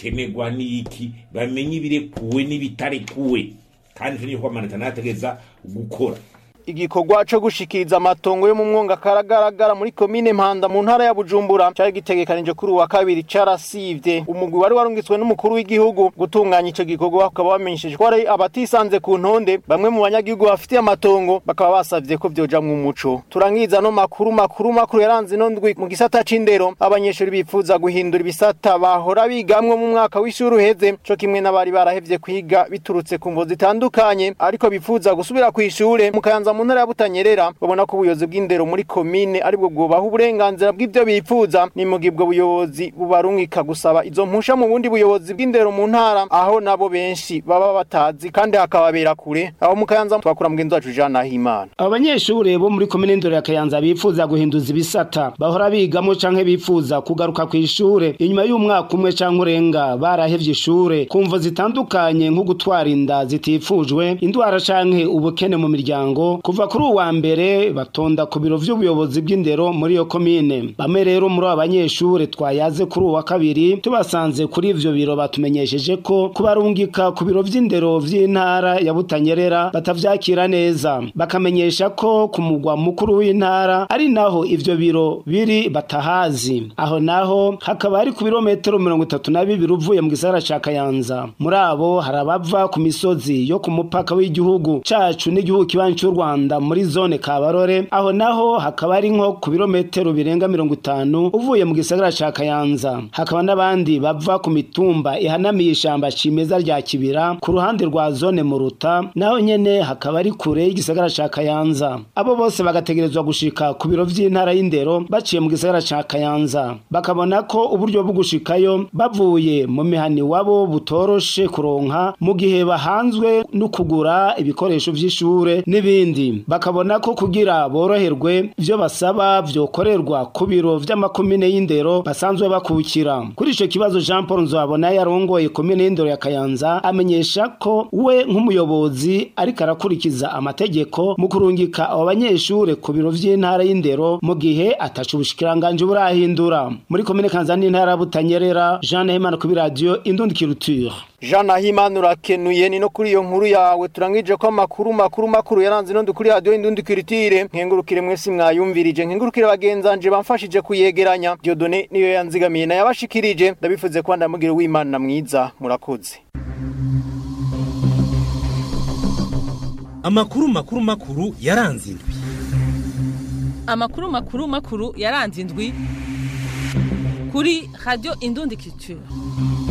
bikenerwa n'iki bamenye ibirekuwe n'ibitarekuwe kandi icyo niyo amanota nategeza gukora igikorwa cyo gushikiriza amatongo yo mu mwonga karagaragara muri komine Mpanda mu ntara ya Bujumbura cyari gitegekanije kuri uwa kabiri carasivye umugwi wari warungitswe n'umukuru w'igihugu gutunganya ico gikorwa bakaba bamenyesheje ko ari abatisanze ku ntonde bamwe mu banyagihugu bafitiye amatongo bakaba basavye ko vyoja mu muco turangiza no makuru makuru makuru yaranze no ndwi mu gisata c'indero abanyeshuri bifuza guhindura ibisata bahora bigamwe mu mwaka w'ishuri uheze co kimwe n'abari barahevye kwiga biturutse ku mvo zitandukanye ariko bifuza gusubira kw'ishure mu kayanza mu ntara ya Butanyerera babona ko ubuyobozi bw'indero muri komine aribwo bwubaha uburenganzira bw'ivyo bifuza ni mu gihe ubwo buyobozi bubarungika gusaba izo mpusha mu bundi buyobozi bw'indero mu ntara aho nabo benshi baba batazi kandi hakababera kure aho mu Kayanza twakura mugenzi wacu Jean Nahimana abanyeshure bo muri komine ndoro ya Kayanza bifuza guhinduza ibisata bahora bigamo canke bifuza kugaruka ku ishure inyuma y'umwaka umwe canke urenga barahevye ishure kumvo zitandukanye nko gutwara inda zitifujwe indwara canke ubukene mu miryango kuva kuri uwa mbere batonda ku biro vy'ubuyobozi bw'indero muri iyo komine bamwe rero muri abo banyeshure twayaze kuri uwa kabiri tubasanze kuri ivyo biro batumenyesheje ko kubarungika ku biro vy'indero vy'intara ya Butanyerera batavyakira neza bakamenyesha ko ku mugwa mukuru w'intara ari naho ivyo biro biri batahazi aho naho hakaba ari ku birometero mirongo itatu na bibiri uvuye mu gisagara ca Kayanza muri abo hari abava ku misozi yo ku mupaka w'igihugu cacu n'igihugu kibanyi c'u Rwanda muri zone Kabarore aho naho hakaba ari nko ku birometero birenga mirongo itanu uvuye mu gisagara ca Kayanza hakaba n'abandi bava ku mitumba ihanamiye ishamba cimeza rya Kibira ku ruhande rwa zone Muruta naho nyene hakaba ari kure y'igisagara ca Kayanza abo bose bagategerezwa gushika ku biro vy'intara y'indero baciye mu gisagara ca Kayanza bakabona ko uburyo bwo gushikayo bavuye mu mihani wabo butoroshe kuronka mu gihe bahanzwe no kugura ibikoresho vy'ishure n'ibindi bakabona ko kugira boroherwe ivyo basaba vyokorerwa ku biro vy'amakomine y'indero basanzwe bakukira kuri ico kibazo Jean Paul Nzabona yarongoye komine y'indero ya Kayanza amenyesha ko we nk'umuyobozi ariko arakurikiza amategeko mu kurungika abo banyeshure ku biro vy'intara y'indero mu gihe ataca ubushikiranganje burahindura muri komine Kanza n'intara Butanyerera Jean Nahimana kuri radio Indundi Culture Jean Nahimana urakenuye ni no kuri iyo nkuru yawe turangije ko amakuru makuru makuru yaranze no kuri radio Indundi Culture nkengurukire mwese mwayumvirije nkengurukire bagenzanje bamfashije kuyegeranya Dieudonné niyo yanzigamiye na yabashikirije ndabifuze ko ndamugira w'Imana mwiza murakoze amakuru makuru makuru yaranze indwi amakuru makuru makuru yaranze indwi kuri radio Indundi Culture